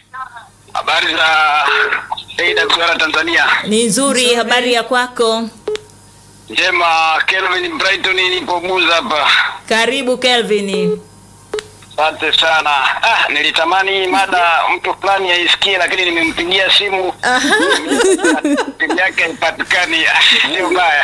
Habari za AWR Tanzania. Ni nzuri. Habari ya kwako? Njema, Kelvin Brighton nipo Buza hapa. Karibu Kelvin. Asante sana. Ah, nilitamani mada mtu fulani aisikie lakini nimempigia simu. Simu yake haipatikani. Sio mbaya.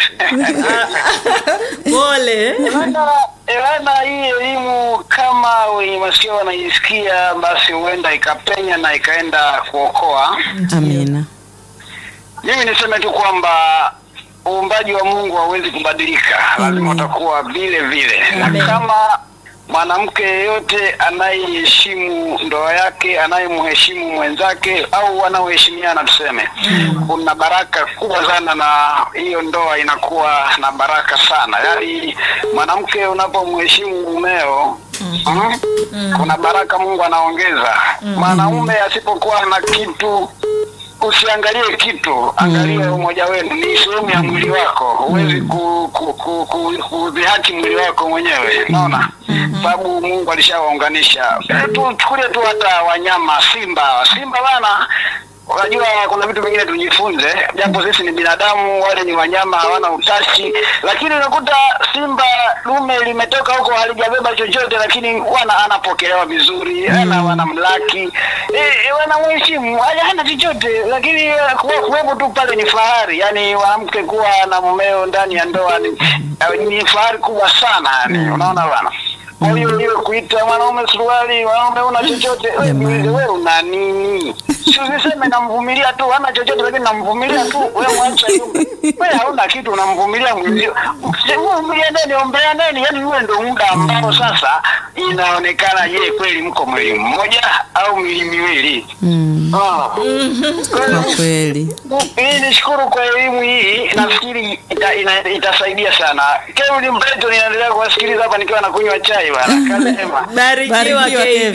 Pole. Elana, Elana, hii elimu kama wenye masikio wanaisikia, basi huenda ikapenya na ikaenda kuokoa. Amina. Mimi niseme tu kwamba uumbaji wa Mungu hauwezi kubadilika, lazima utakuwa vile vile, na Amen. kama mwanamke yeyote anayeheshimu ndoa yake, anayemheshimu mwenzake au wanaoheshimiana tuseme, kuna baraka kubwa sana, na hiyo ndoa inakuwa na baraka sana. Yaani mwanamke unapomheshimu mumeo mm, kuna baraka Mungu anaongeza. Mwanaume asipokuwa na kitu usiangalie kitu, angalia umoja wenu, ni sehemu ya mwili wako. Huwezi ku, ku, ku, ku, kudhihaki mwili wako mwenyewe, unaona sababu Mungu alishawaunganisha. Eh, Tuchukulie tu hata wanyama, simba. Simba bana, unajua kuna vitu vingine tujifunze, japo sisi ni binadamu, wale ni wanyama, hawana utashi, lakini unakuta simba dume limetoka huko halijabeba chochote, lakini wana anapokelewa vizuri, ana wanamlaki, eh, wanamheshimu, hana hana chochote, lakini eh, kuwa kuwepo tu pale ni fahari. Yani mwanamke kuwa na mumeo ndani ya ndoa ni, eh, ni fahari kubwa sana, yani unaona bana. Kwa hiyo hiyo kuita mwanaume suruali, mwanaume una chochote, wewe Jamani. jiulize, wewe una nini? Si usiseme namvumilia tu, hana chochote lakini namvumilia tu. Wewe mwacha yule. Wewe hauna kitu unamvumilia mwenzio. Mvumilia nani, ombea nani? Yaani wewe ndio muda ambao sasa inaonekana je, kweli mko mwili mmoja au miwili miwili? Mm. Ah. Kwa kweli. Hii nishukuru kwa elimu hii, nafikiri ita, ina, itasaidia sana. Kevin Brighton inaendelea kuwasikiliza hapa nikiwa nakunywa chai bana. Kasema. Barikiwa Barikiwa, KB.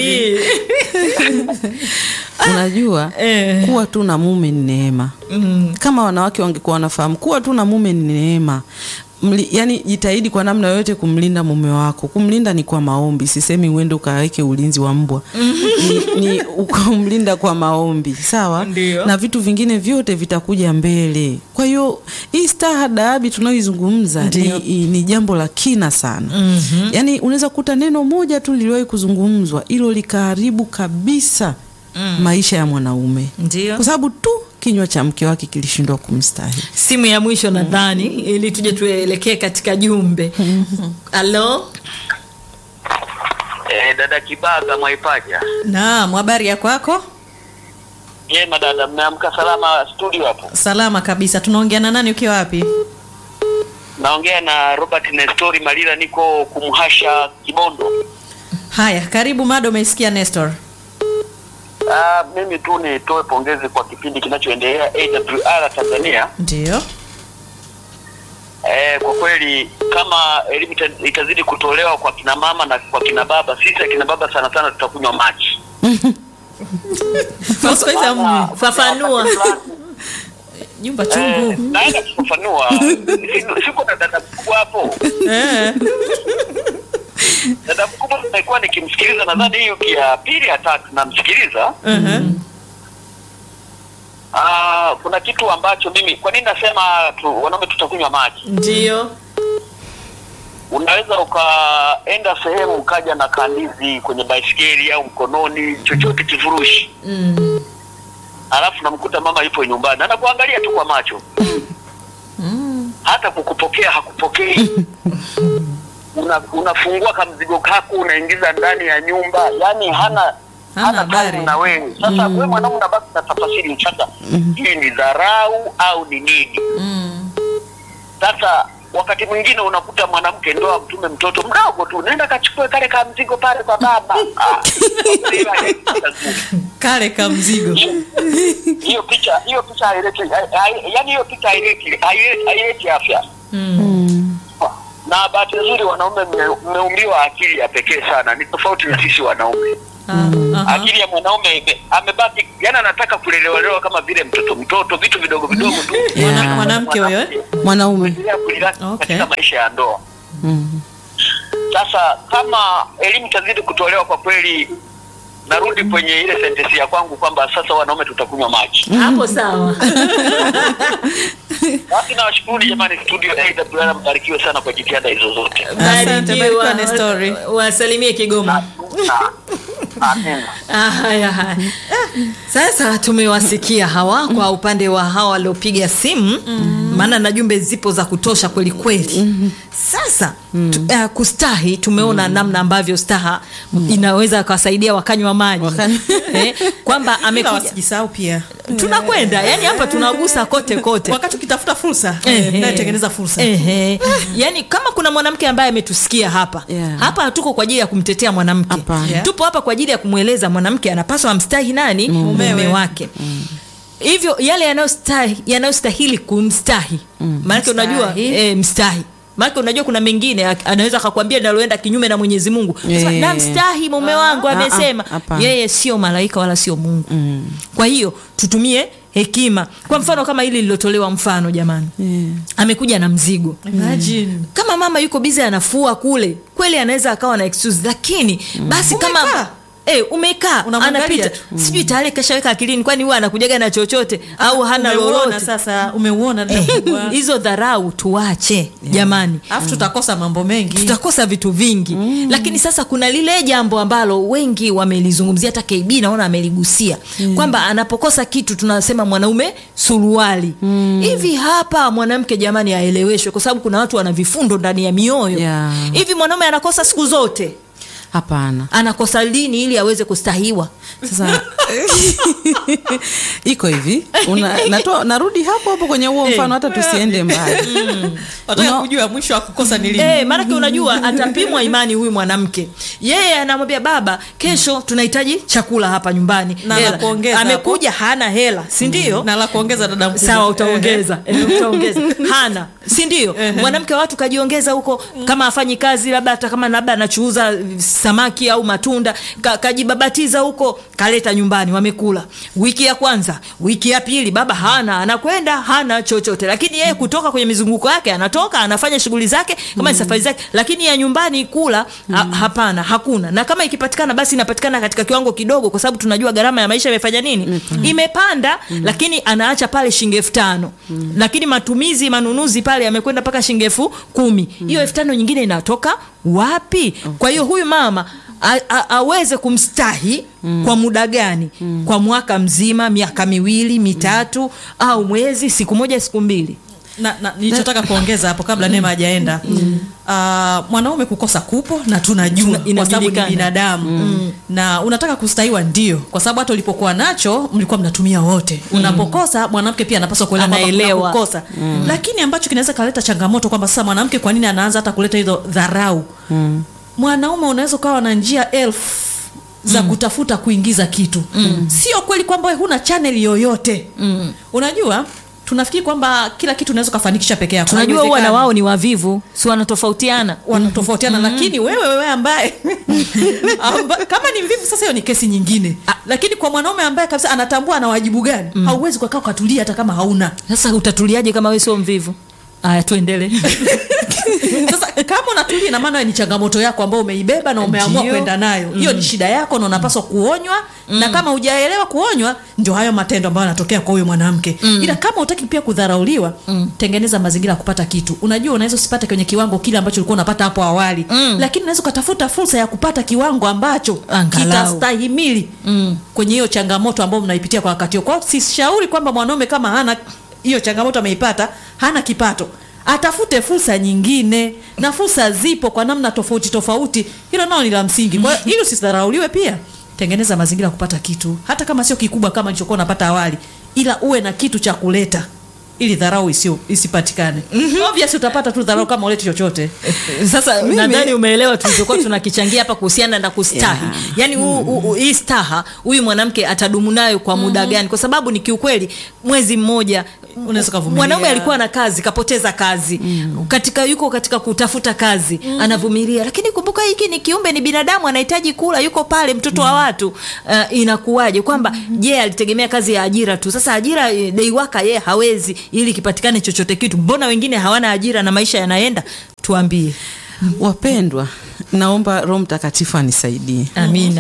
Unajua Eh. kuwa tu na mume ni neema. Mm. Kama wanawake wangekuwa wanafahamu kuwa tu na mume ni neema. Mli, yani jitahidi kwa namna yoyote kumlinda mume wako. Kumlinda ni kwa maombi, sisemi uende ukaweke ulinzi wa mbwa. ni, ni ukamlinda kwa maombi, sawa? Ndio. Na vitu vingine vyote vitakuja mbele. Kwa hiyo hii stahadabi tunayoizungumza ni, i- ni jambo la kina sana. Mhm. Yaani unaweza kukuta neno moja tu liliwahi kuzungumzwa, hilo likaharibu kabisa maisha ya mwanaume Ndio. kwa sababu tu kinywa cha mke wake kilishindwa kumstahili. Simu ya mwisho nadhani ili tuje tuelekee katika jumbe. Halo? Eh, dada Kibaga Mwaipaja. Naam, habari ya kwako? Jema dada, mmeamka salama studio hapo? Salama kabisa. Tunaongea na nani ukiwa wapi? Naongea na Robert Nestori Malila, niko kumhasha Kibondo. Haya, karibu mada. Umeisikia Nestor? Ah, mimi tu nitoe pongezi kwa kipindi kinachoendelea AWR Tanzania. Ndio. Eh, kwa kweli kama elimu ita- itazidi kutolewa kwa kina mama na kwa kina baba, sisi akina baba sana sana tutakunywa maji. Siku hizi hamna. Fafanua. Nyumba Eh, chungu. naenda kufafanua. Si- Siko na dada mkubwa hapo. Eh. Dada mkubwa nimekuwa nikimsikiliza, nadhani hiyo ya pili ya tatu namsikiliza. Mhm. Ah, kuna kitu ambacho mimi, kwa nini nasema tu, wanaume tutakunywa maji? Ndio. Unaweza ukaenda sehemu ukaja na kandizi kwenye baisikeli au mkononi, chochote kifurushi, Mm. alafu namkuta mama yupo nyumbani anakuangalia tu kwa macho, hata kukupokea hakupokei. Una, unafungua kamzigo kako unaingiza ndani ya nyumba, yani hana Hana hana habari. karibu na wewe. Sasa wewe mwanaume unabaki na tafasiri mchaka, hii ni dharau au ni nini? Mm. Sasa wakati mwingine unakuta mwanamke ndoa mtume mtoto mdogo tu, nenda kachukue kale ka mzigo pale kwa baba. Ah, Kale ka mzigo. hiyo picha hiyo picha haileti, hai- hai- yaani hiyo picha haileti haileti haileti afya. Mm. Na bahati nzuri wanaume mme- mmeumbiwa akili ya pekee sana, ni tofauti na sisi wanaume. Ah, aha. Akili ya mwanaume ime- amebaki, yani anataka kulelewalewa kama vile mtoto mtoto, vitu vidogo vidogo tu. Yeah. Mwana- Mwanamke huyo eh? Mwanaume. Kuendelea kuliraki Okay. katika maisha ya ndoa. Mm. Sasa kama elimu itazidi kutolewa kwa kweli, narudi kwenye ile sentensi ya kwangu kwamba sasa wanaume tutakunywa maji. hapo sawa Basi nawashukuru jamani, studio AWR, mbarikiwe sana kwa jitihada hizo zote. Asante, barikiwa na story. wasalimie kigoma Amina. Ah, haya haya sasa tumewasikia hawa kwa upande wa hawa waliopiga simu maana na jumbe zipo za kutosha kweli kweli sasa tu, uh, kustahi tumeona namna ambavyo staha inaweza kawasaidia wakanywa maji Wakanywa- eh, kwamba Ila amekuja wasijisahau pia tunakwenda yani hapa tunagusa kote kote wakati ukitafuta fursa Ehe. naye tengeneza fursa Ehe. yaani kama kuna mwanamke ambaye ametusikia hapa Yeah. hapa hatuko kwa ajili ya kumtetea mwanamke Hapana. Yeah. tupo hapa kwa ajili ya kumweleza mwanamke anapaswa amstahi nani mume Mumewe. wake hivyo yale yanayostahi- yanayostahili kumstahi maanake unajua Mstahi. e, mstahi maanake unajua kuna mengine ak- anaweza akakwambia naloenda kinyume na mwenyezi mungu Sema, Eh. namstahi mume wangu Ah, ah, amesema hapana. yeye sio malaika wala sio mungu kwa hiyo tutumie hekima kwa mfano kama hili lilotolewa mfano jamani Yeah. amekuja na mzigo Imagine. kama mama yuko bizi anafua kule kweli anaweza akawa na excuse lakini basi kama Umekaa. Eh, umekaa Unamwangalia anapita tu. sijui tayari kashaweka akilini kwani huwa anakujaga na chochote au hana Umeuona lolote sasa umeuona dada Eh, kubwa. hizo dharau tuache jamani alafu tutakosa mambo mengi tutakosa vitu vingi mm. lakini sasa kuna lile jambo ambalo wengi wamelizungumzia hata kb naona ameligusia mm. kwamba anapokosa kitu tunasema mwanaume suruali hivi hapa mwanamke jamani aeleweshwe kwa sababu kuna watu wana vifundo ndani ya mioyo Yeah. hivi mwanaume anakosa siku zote hapana anakosa lini ili aweze kustahiwa sasa iko hivi Una, natoa, narudi hapo hapo kwenye huo mfano hata tusiende mbali wataka Una- kujua mwisho wa kukosa ni lini Eh, maanake unajua atapimwa imani huyu mwanamke yeye anamwambia baba kesho tunahitaji chakula hapa nyumbani Na Hela. la kuongeza amekuja hana hela si ndio na la kuongeza dada mkubwa. sawa utaongeza Eh, utaongeza hana si ndio mwanamke wa watu kajiongeza huko kama afanyi kazi labda hata kama labda anachuuza samaki au matunda ka, kajibabatiza huko kaleta nyumbani wamekula wiki ya kwanza wiki ya pili baba hana anakwenda hana chochote lakini yeye kutoka kwenye mizunguko yake anatoka anafanya shughuli zake kama ni safari zake lakini ya nyumbani kula ha, hapana hakuna na kama ikipatikana basi inapatikana katika kiwango kidogo kwa sababu tunajua gharama ya maisha imefanya nini imepanda lakini anaacha pale shilingi elfu tano lakini matumizi manunuzi pale yamekwenda mpaka shilingi elfu kumi hiyo elfu tano nyingine inatoka wapi kwa hiyo huyu mama a, a, aweze kumstahi kwa muda gani kwa mwaka mzima miaka miwili mitatu au mwezi siku moja siku mbili na, na nilichotaka kuongeza hapo kabla Neema hajaenda uh, mwanaume kukosa kupo na tunajua Tuna- kwa sababu ni inajulikana. binadamu na unataka kustahiwa ndio kwa sababu hata ulipokuwa nacho mlikuwa mnatumia wote unapokosa mwanamke pia anapaswa kuelewa kwamba kuna Anaelewa. kukosa lakini ambacho kinaweza kaleta changamoto kwamba sasa mwanamke kwa nini anaanza hata kuleta hizo dharau mwanaume unaweza ukawa na njia elfu za kutafuta kuingiza kitu sio kweli kwamba wewe huna chaneli yoyote unajua tunafikiri kwamba kila kitu unaweza ukafanikisha peke yako tunajua huwa na Haiwezekani. wao ni wavivu si wanatofautiana wanatofautiana lakini wewe wewe ambaye amba, kama ni mvivu sasa hiyo ni kesi nyingine lakini kwa mwanaume ambaye kabisa anatambua ana wajibu gani hauwezi kukaa ukatulia hata kama hauna sasa utatuliaje kama we sio mvivu aya tuendele sasa kama unatulia ina maana ni changamoto yako ambayo umeibeba na umeamua Ndio. kwenda nayo hiyo ni shida yako na unapaswa kuonywa na kama hujaelewa kuonywa ndio hayo matendo ambayo yanatokea kwa huyo mwanamke ila kama utaki pia kudharauliwa tengeneza mazingira ya kupata kitu unajua unaweza usipate kwenye kiwango kile ambacho ulikuwa unapata hapo awali lakini unaweza ukatafuta fursa ya kupata kiwango ambacho Angalau. kitastahimili kwenye hiyo changamoto ambayo mnaipitia kwa wakati huo kwao sishauri kwamba mwanaume kama hana hiyo changamoto ameipata hana kipato atafute fursa nyingine na fursa zipo kwa namna tofauti tofauti hilo nao ni la msingi kwa hiyo ili usidharauliwe pia tengeneza mazingira ya kupata kitu hata kama sio kikubwa kama nilichokuwa unapata awali ila uwe na kitu cha kuleta ili dharau isio isipatikane obviously utapata tu dharau kama uleti chochote sasa nadhani umeelewa tulichokuwa tunakichangia hapa kuhusiana na kustahi yeah. yaani huu- huu- huu- hii staha huyu mwanamke atadumu nayo kwa muda gani kwa sababu ni kiukweli mwezi mmoja Unaweza ukavumilia. mwanaume alikuwa na kazi kapoteza kazi katika yuko katika kutafuta kazi anavumilia lakini kumbuka hiki ni kiumbe ni binadamu anahitaji kula yuko pale mtoto wa watu uh, inakuwaje kwamba je alitegemea kazi ya ajira tu sasa ajira eh, day waka yeye hawezi ili kipatikane chochote kitu mbona wengine hawana ajira na maisha yanaenda tuambie wapendwa naomba roho mtakatifu anisaidie amina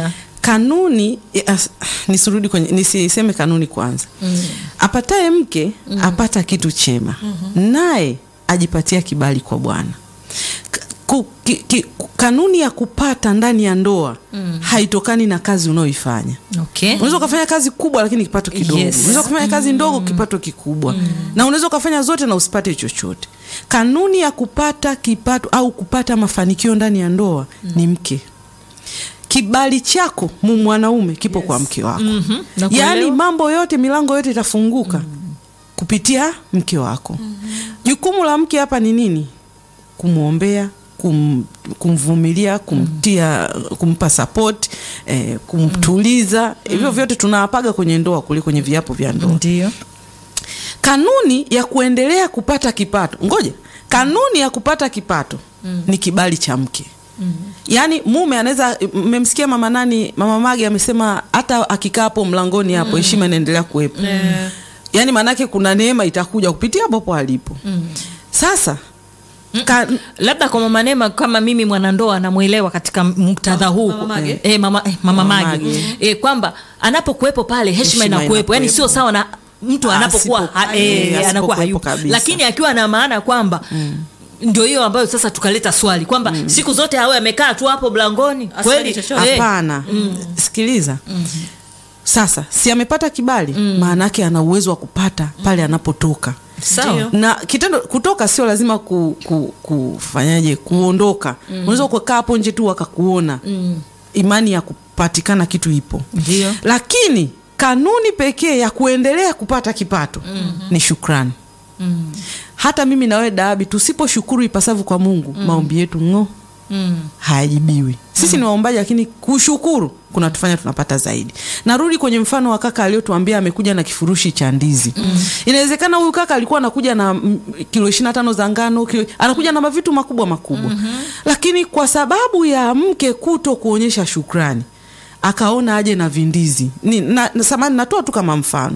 kanuni eh, as- nisirudi kwenye nisiseme kanuni kwanza mm. apataye mke mm. apata kitu chema mm-hmm. naye ajipatia kibali kwa bwana K- ku- ki, ki, kanuni ya kupata ndani ya ndoa mm. haitokani na kazi unayoifanya okay. unaweza ukafanya kazi kubwa lakini kipato kidogo Yes. unaweza ukafanya kazi ndogo kipato kikubwa na unaweza ukafanya zote na usipate chochote kanuni ya kupata kipato au kupata mafanikio ndani ya ndoa ni mke kibali chako mu mwanaume kipo kwa mke wako Mhm, nakuelewa. yaani mambo yote milango yote itafunguka kupitia mke wako jukumu la mke hapa ni nini kumwombea kum, kumvumilia kumtia kumpa support eh, kumtuliza hivyo vyote tunawapaga kwenye ndoa kule kwenye viapo vya ndoa ndio kanuni ya kuendelea kupata kipato ngoja kanuni ya kupata kipato mm. ni kibali cha mke mm. yaani mume anaweza mmemsikia mama nani mama mage amesema hata akikaa hapo mlangoni hapo heshima inaendelea kuwepo mm. yaani maanake kuna neema itakuja kupitia popo alipo mm. sasa ka, labda kwa mama Neema kama mimi mwanandoa namwelewa katika muktadha huu Mama Mage? eh, mama, eh, mama Mama Mage Mage. eh, kwamba anapokuwepo pale heshima Heshima inakuwepo yani inakuwepo. sio sawa na mtu Ah, anapokuwa asipo- ha, eh, eh, anakuwa asipokuwepo hayupo kabisa. lakini akiwa na maana kwamba ndio hiyo ambayo sasa tukaleta swali kwamba siku zote awe amekaa tu hapo mlangoni Asifanye kweli chochote. Eh, hapana sikiliza sasa si amepata kibali maana yake ana uwezo wa kupata pale anapotoka sawa Ndio. na kitendo kutoka sio lazima ku, ku, kufanyaje kuondoka unaweza kukaa hapo nje tu wakakuona imani ya kupatikana kitu ipo ndio lakini kanuni pekee ya kuendelea kupata kipato ni shukrani hata mimi nawe daabi tusiposhukuru ipasavyo kwa mungu maombi yetu ng'o hayajibiwi sisi ni waombaji lakini kushukuru kunatufanya tunapata zaidi narudi kwenye mfano wa kaka aliyotuambia amekuja na kifurushi cha ndizi inawezekana huyu kaka alikuwa anakuja na mm, kilo ishiri na tano za ngano kilo, anakuja na mavitu makubwa makubwa lakini kwa sababu ya mke kuto kuonyesha shukrani akaona aje na vindizi ni, na, na, samani natoa tu kama mfano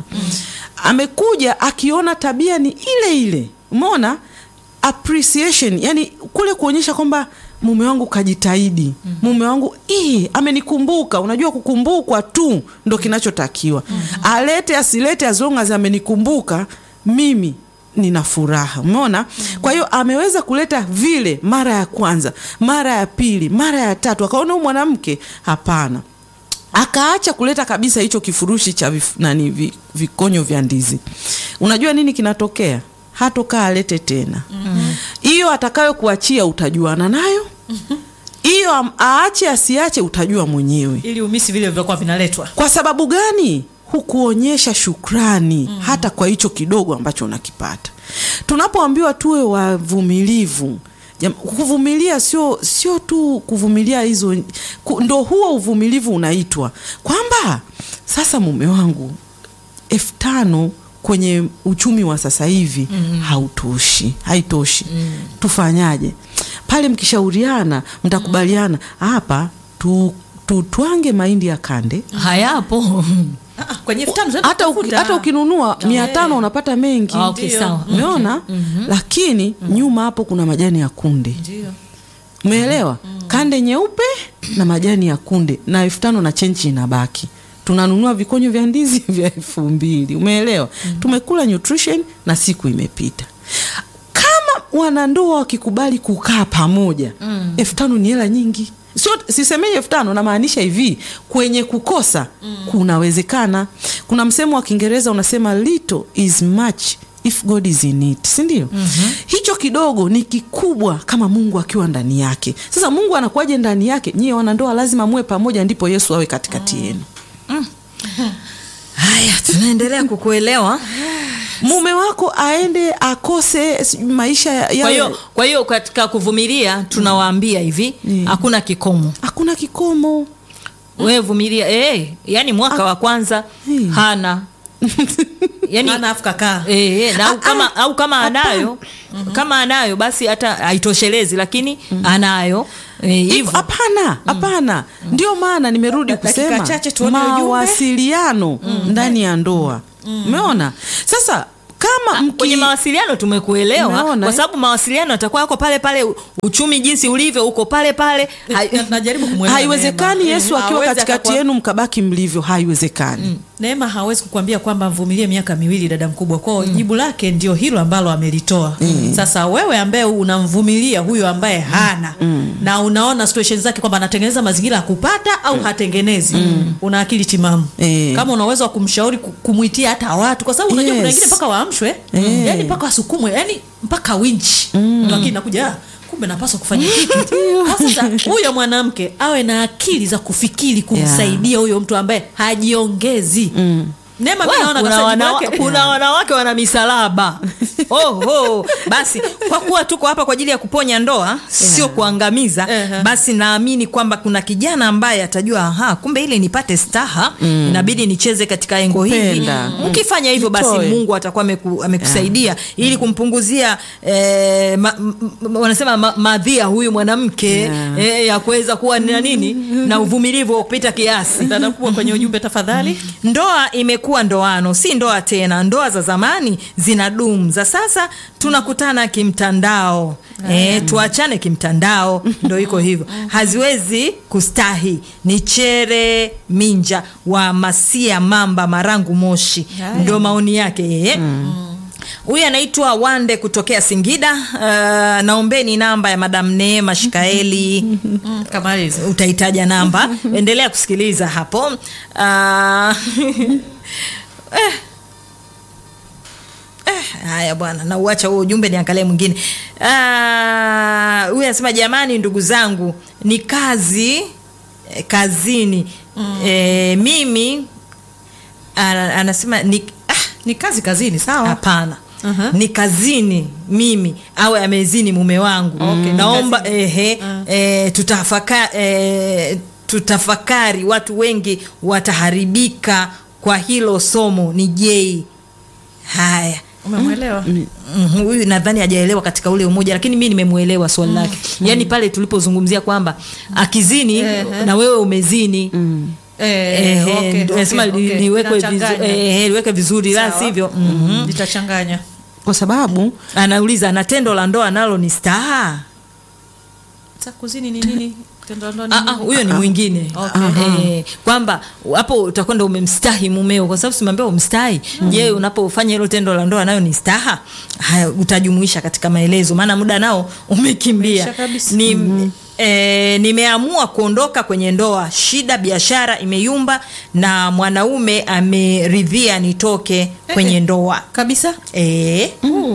amekuja akiona tabia ni ile ile umeona appreciation yani kule kuonyesha kwamba mume wangu kajitahidi mume wangu ii, amenikumbuka unajua kukumbukwa tu ndo kinachotakiwa alete asilete as long as amenikumbuka mimi nina furaha umeona kwa hiyo ameweza kuleta vile mara ya kwanza mara ya pili mara ya tatu akaona huyu mwanamke hapana akaacha kuleta kabisa hicho kifurushi cha vif, nani vi, vikonyo vya ndizi unajua nini kinatokea hatokaa alete tena hiyo atakayo kuachia utajuana nayo hiyo am- aache asiache utajua mwenyewe ili umisi vile vilivyokuwa vinaletwa kwa sababu gani hukuonyesha shukrani mm. hata kwa hicho kidogo ambacho unakipata tunapoambiwa tuwe wavumilivu jam- kuvumilia sio sio tu kuvumilia hizo ku, ndo huo uvumilivu unaitwa kwamba sasa mume wangu elfu tano kwenye uchumi wa sasa hivi mm. hautoshi haitoshi mm. tufanyaje pale mkishauriana mtakubaliana hapa tu, tutwange mahindi ya kande hayapo Ah, ah, kwenye elfu tano tunaenda hata, uki, kutafuta. hata ukinunua mia tano unapata mengi Ah, okay, Ndio. sawa umeona lakini nyuma hapo kuna majani ya kunde Ndio. umeelewa kande nyeupe na majani ya kunde na elfu tano na chenchi inabaki tunanunua vikonyo vya ndizi vya elfu mbili umeelewa tumekula nutrition na siku imepita kama wanandoa wakikubali kukaa pamoja elfu tano ni hela nyingi sio sisemei elfu tano namaanisha hivi kwenye kukosa kunawezekana kuna msemo wa kiingereza unasema little is much if god is in it sindio mm-hmm. hicho kidogo ni kikubwa kama mungu akiwa ndani yake sasa mungu anakuwaje ndani yake nyie wanandoa lazima muwe pamoja ndipo yesu awe katikati yenu haya tunaendelea kukuelewa mume wako aende akose sijui maisha ya- kwa yawe- hiyo kwa hiyo katika kuvumilia tunawaambia hivi hakuna kikomo hakuna kikomo wewe vumilia eh, yani mwaka wa kwanza Hmm. hana yani Hana afu kakaa. eh, eh, na au Ah, kama, ah, au kama anayo kama anayo basi hata haitoshelezi lakini anayo eh, Hivyo, hivyo hapana hapana ndio maana nimerudi Da- dakika kusema chache tuone ujumbe. mawasiliano ndani ya ndoa umeona sasa kama mki... kwenye mawasiliano tumekuelewa Umeona, kwa eh? sababu mawasiliano yatakuwa yako pale pale u- uchumi jinsi ulivyo uko pale pale Hai- Na- najaribu kumwelewa haiwezekani Neema. yesu akiwa Hawezi katikati akakwa- yenu mkabaki mlivyo haiwezekani Neema hawezi kukwambia kwamba mvumilie miaka miwili dada mkubwa kwao jibu lake ndio hilo ambalo amelitoa sasa wewe ambaye unamvumilia huyo ambaye hana na unaona situation zake kwamba anatengeneza mazingira ya kupata au hatengenezi una akili timamu Eh. kama una uwezo wa kumshauri ku- kumwitia hata watu kwa sababu unajua kuna Yes. wengine mpaka waamshwe Eh. yani mpaka wasukumwe yani mpaka winchi lakini nakuja "Ah, kumbe napaswa kufanya kitu Kwa sasa huyo mwanamke awe na akili za kufikiri kumsaidia huyo mtu ambaye hajiongezi Neema mimi Wa, naona kuna, kabisa jibu wana, lake- kuna wanawake wana misalaba oho basi kwa kuwa tuko hapa kwa ajili ya kuponya ndoa sio kuangamiza Ehe. basi naamini kwamba kuna kijana ambaye atajua aha kumbe ili nipate staha inabidi nicheze katika engo hili Kupenda. mkifanya hivyo basi Jitoe. mungu atakuwa ameku, amekusaidia ili kumpunguzia eh, ma, m, m, wanasema ma, madhia huyu mwanamke Yeah. eh, ya kuweza kuwa na nini na uvumilivu wa kupita kiasi dada kubwa kwenye ujumbe tafadhali ndoa imekuwa ndoano si ndoa tena ndoa za zamani zina dumu za sasa tunakutana kimtandao e, tuachane kimtandao ndo iko hivyo haziwezi kustahi ni chere minja wa masia mamba marangu moshi Haya. ndo maoni yake yeye huyu anaitwa wande kutokea singida uh, naombeni namba ya madam neema shikaeli mm, kamaliza utaitaja namba endelea kusikiliza hapo uh, eh. Eh, haya bwana nauacha huo ujumbe niangalie mwingine Ah, huyu anasema jamani ndugu zangu ni kazi eh, kazini mm. eh, mimi ana- anasema ni ah, ni kazi kazini sawa hapana Aha. ni kazini mimi awe amezini mume wangu Okay, ni naomba kazini. ehe, Ah. eh, tutafaka, eh, tutafakari watu wengi wataharibika kwa hilo somo ni jei haya umemwelewa Mhm, huyu nadhani hajaelewa katika ule umoja lakini mi nimemwelewa swali lake yaani pale tulipozungumzia kwamba akizini Ehe. na wewe umezini Eh, Ehe, okay, ndo okay, nasema li- okay. liwekwe Inachanganya. vizu- ehe, liweke vizuri la Sawa. sivyo mhm. litachanganya kwa sababu anauliza na tendo la ndoa nalo ni staha Sa kuzini ni nini tendo la ndoa ni Ah, ah, nini? huyo ni mwingine Okay. Eh, kwamba hapo utakwenda umemstahi mumeo kwa sababu simambia umstahi je unapofanya hilo tendo la ndoa nayo ni staha haya utajumuisha katika maelezo maana muda nao umekimbia Umeisha kabisa. ni E, nimeamua kuondoka kwenye ndoa shida biashara imeyumba na mwanaume ameridhia nitoke kwenye ndoa kabisa e,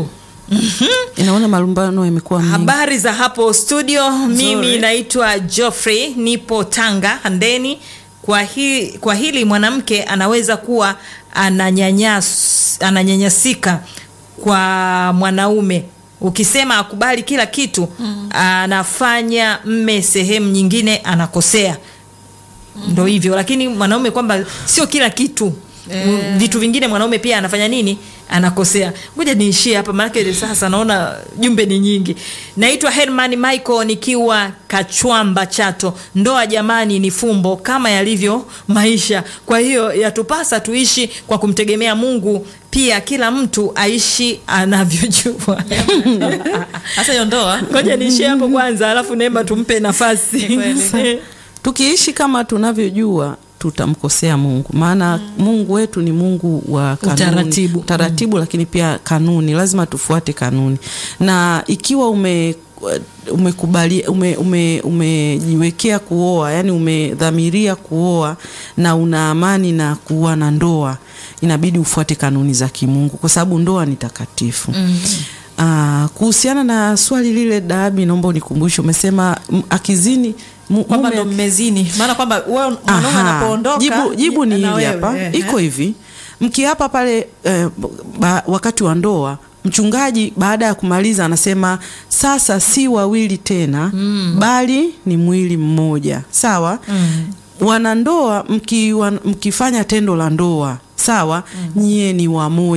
inaona malumbano yamekuwa mengi habari za hapo studio mimi naitwa joffrey nipo tanga handeni kwa, hi, kwa hili mwanamke anaweza kuwa ananyanyas, ananyanyasika kwa mwanaume ukisema akubali kila kitu mm. anafanya mme sehemu nyingine anakosea ndo hivyo lakini mwanaume kwamba sio kila kitu Eh. vitu vingine mwanaume pia anafanya nini anakosea ngoja niishie hapa maanake sasa naona jumbe ni nyingi naitwa herman michael nikiwa kachwamba chato ndoa jamani ni fumbo kama yalivyo maisha kwa hiyo yatupasa tuishi kwa kumtegemea mungu pia kila mtu aishi anavyojua hasa hiyo ndoa ngoja niishie hapo kwanza alafu neema tumpe nafasi Ni kweli. tukiishi kama tunavyojua tutamkosea mungu maana mungu wetu ni mungu wa kanuni, Utaratibu. utaratibu lakini pia kanuni lazima tufuate kanuni na ikiwa ume umekubali ume, ume, umejiwekea kuoa yani umedhamiria kuoa na una amani na kuwa na ndoa inabidi ufuate kanuni za kimungu kwa sababu ndoa ni takatifu mm. Uh, kuhusiana na swali lile Dabi, naomba unikumbushe, umesema m- akizini mu- kwamba mume- ndo mmezini maana kwamba wewe mwanaume Aha. anapoondoka jibu, jibu ni na hili wewe, hapa eh, iko hivi mkiapa pale eh, ba, wakati wa ndoa mchungaji baada ya kumaliza anasema sasa si wawili tena mm. bali ni mwili mmoja sawa mm. wanandoa mki, wan, mkifanya tendo la ndoa sawa mm. nyie ni wamoja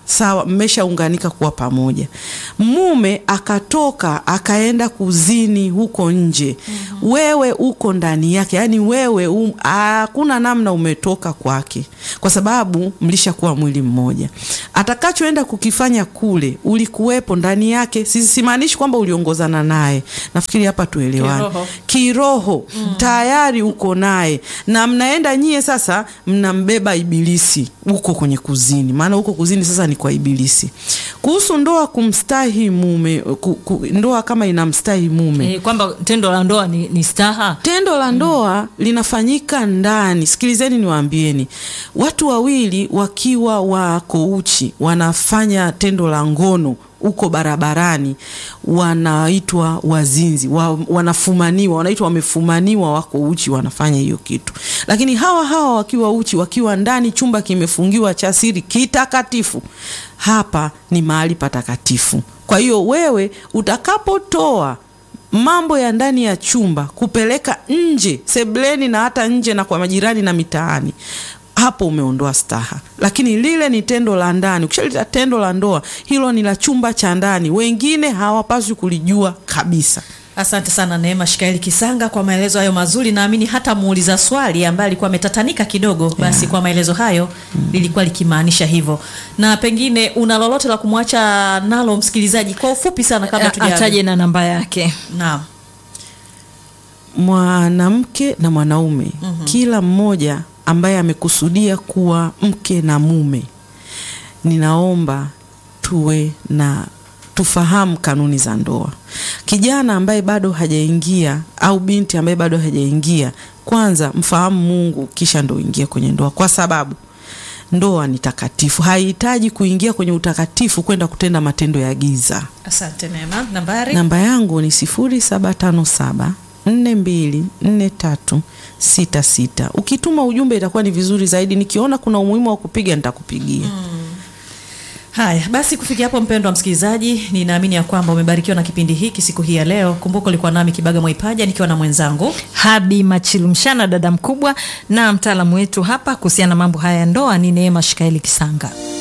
sawa, mmeshaunganika kuwa pamoja. Mume akatoka akaenda kuzini huko nje, wewe uko ndani yake, yaani wewe um, hakuna namna umetoka kwake, kwa sababu mlishakuwa mwili mmoja. Atakachoenda kukifanya kule, ulikuwepo ndani yake. Si- Simaanishi kwamba uliongozana naye, nafikiri hapa tuelewane Kiroho. kiroho tayari uko naye na mnaenda nyie sasa mnambeba ibilisi huko kwenye kuzini maana huko kuzini sasa ni kwa ibilisi kuhusu ndoa kumstahi mume ku, ku, ndoa kama inamstahi mume Eh, kwamba tendo la ndoa ni, ni staha tendo la ndoa linafanyika ndani. Sikilizeni niwaambieni, watu wawili wakiwa wako uchi wanafanya tendo la ngono huko barabarani, wanaitwa wazinzi wa, wanafumaniwa, wanaitwa wamefumaniwa, wako uchi, wanafanya hiyo kitu. Lakini hawa hawa wakiwa uchi, wakiwa ndani, chumba kimefungiwa cha siri kitakatifu, hapa ni mahali patakatifu. Kwa hiyo wewe utakapotoa mambo ya ndani ya chumba kupeleka nje sebleni na hata nje na kwa majirani na mitaani hapo umeondoa staha lakini lile ni tendo la ndani ukishalita tendo la ndoa hilo ni la chumba cha ndani wengine hawapaswi kulijua kabisa Asante sana Neema Shikaeli Kisanga kwa maelezo hayo mazuri. Naamini hata muuliza swali ambaye alikuwa ametatanika kidogo, basi kwa maelezo hayo lilikuwa likimaanisha hivyo. Na pengine una lolote la kumwacha nalo msikilizaji kwa ufupi sana kabla A- tujaje? ataje na namba yake Naam. mwanamke na mwanaume kila mmoja ambaye amekusudia kuwa mke na mume ninaomba tuwe na tufahamu kanuni za ndoa kijana ambaye bado hajaingia au binti ambaye bado hajaingia kwanza mfahamu mungu kisha ndo ingia kwenye ndoa kwa sababu ndoa ni takatifu haihitaji kuingia kwenye utakatifu kwenda kutenda matendo ya giza Asante Neema. Nambari? namba yangu ni 0757 424366 ukituma ujumbe itakuwa ni vizuri zaidi nikiona kuna umuhimu wa kupiga nitakupigia Haya basi, kufikia hapo, mpendwa msikilizaji, ninaamini ya kwamba umebarikiwa na kipindi hiki siku hii ya leo. Kumbuka ulikuwa nami Kibaga Mwaipaja nikiwa na mwenzangu Habi Machilumshana, dada mkubwa na mtaalamu wetu hapa kuhusiana na mambo haya ya ndoa ni Neema Shikaeli Kisanga.